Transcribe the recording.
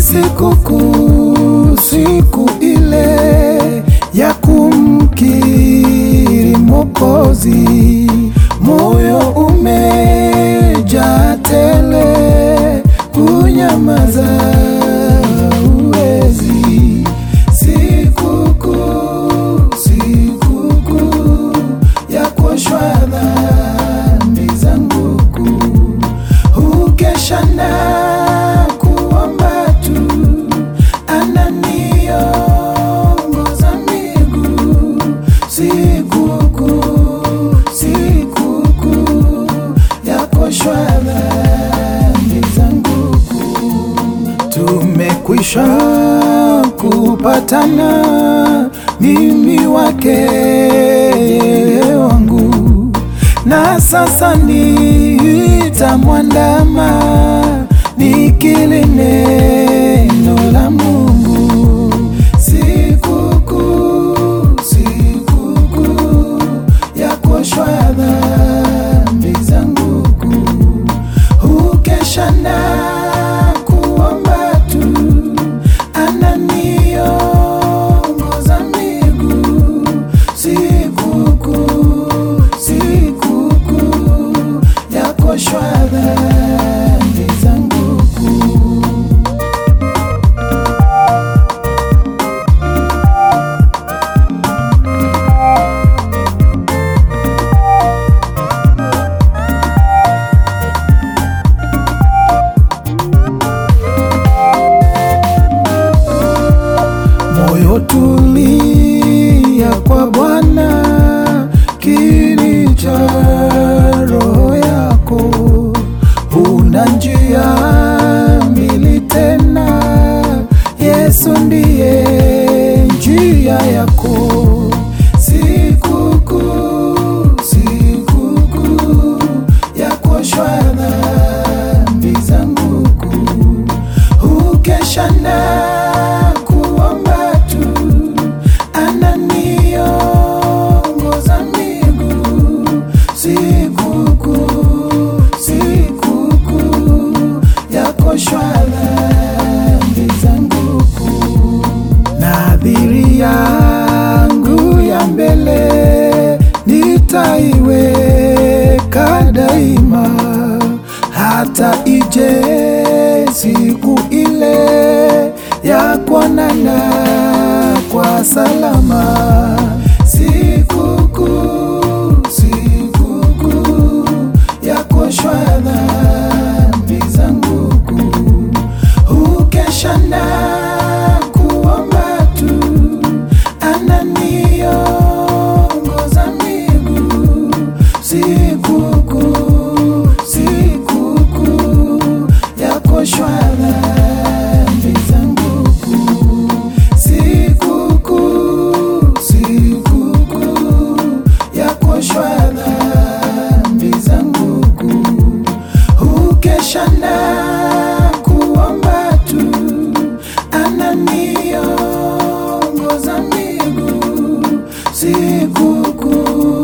sikukuu, siku ile ya kumkiri Mwokozi, moyo umejaa tele, kunyamaza uwezi. Sikukuu, sikukuu ya kuoshwa dhambi zangu kuu, hukesha na kuomba tu, ananiongoza miguu. Sikukuu, sikukuu ya kuoshwa dhambi zangu kuu, tumekwisha kupatana, mimi wake yeye wangu, na sasa nitamwandama nikili neno la Mungu. Sikukuu, sikukuu ya kuoshwa dhambi zangu kuu, hukesha na kuomba tu, ananiongoza miguu. Sikukuu, sikukuu ya kuoshwa dhambi zangu kuu. Moyo tulia kwa Bwana, kini cha roho yako. Huna njia mbili tena, Yesu ndiye njia yako. Sikukuu, sikukuu ya kuoshwa dhambi zangu kuu, hukesha na kuomba tu, ananiongoza miguu. Sikukuu, sikukuu ya kuoshwa dhambi zangu kuu, nadhiri yangu ya mbele nitaiweka daima, hata ije siku ile ya kuonana kwa salama. Sikukuu, sikukuu ya kuoshwa dhambi zangu kuu, hukesha na kuomba tu, ananiongoza miguu. Sikukuu, sikukuu ya kuoshwa dhambi zangu kuu, sikukuu, sikukuu ya kuoshwa dhambi zangu kuu, hukesha na